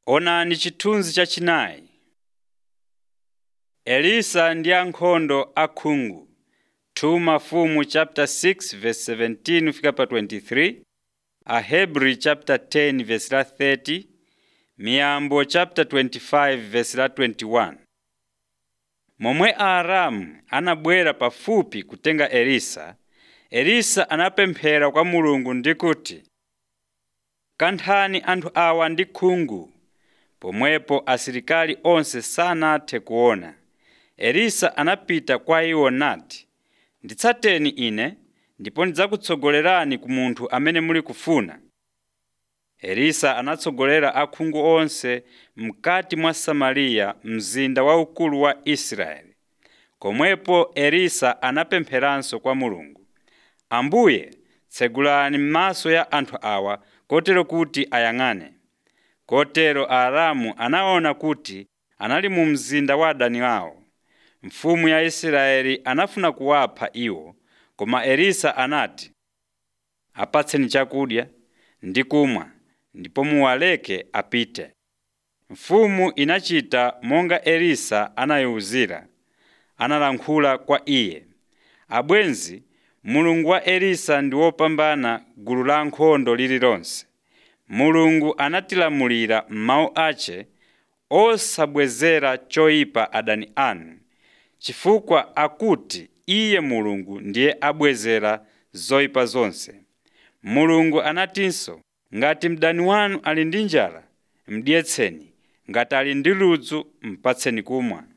Onani chithunzi chachinayi. Elisa ndi ankhondo akhungu 2 Mafumu chapter 6 verse 17 fika pa 23, Ahebri chapter 10 verse la 30, Miyambo chapter 25 verse la 21. Momwe Aaramu anabwera pafupi kutenga Elisa, Elisa anapemphera kwa Mulungu ndi kuti, “Kanthani anthu awa ndi khungu.” Pomwepo asilikali onse sanathe kuona. Elisa anapita kwa iwo nati, “Nditsateni ine, ndipo ndidzakutsogolerani ku munthu amene muli kufuna.” Elisa anatsogolera akhungu onse mkati mwa Samariya, mzinda waukulu wa Israeli. Komwepo Elisa anapempheranso kwa Mulungu, “Ambuye, tsegulani maso ya anthu awa kotero kuti ayang'ane.” Kotero Aaramu anaona kuti anali mu mzinda wa adani awo. Mfumu ya Israeli anafuna kuwapha iwo, koma Elisa anati, “Apatseni chakudya ndi kumwa ndipo muwaleke apite.” Mfumu inachita monga Elisa anayiwuzira. Analankhula kwa iye, “Abwenzi, Mulungu wa Elisa ndi wopambana gulu la ankhondo lililonse. Mulungu anatilamulira m'mawu ace osabwezera choyipa adani anu, chifukwa akuti Iye Mulungu ndiye abwezera zoyipa zonse. Mulungu anatinso, “Ngati mdani wanu ali ndi njala, mudyetseni; ngati ali ndi ludzu, mupatseni kumwa.”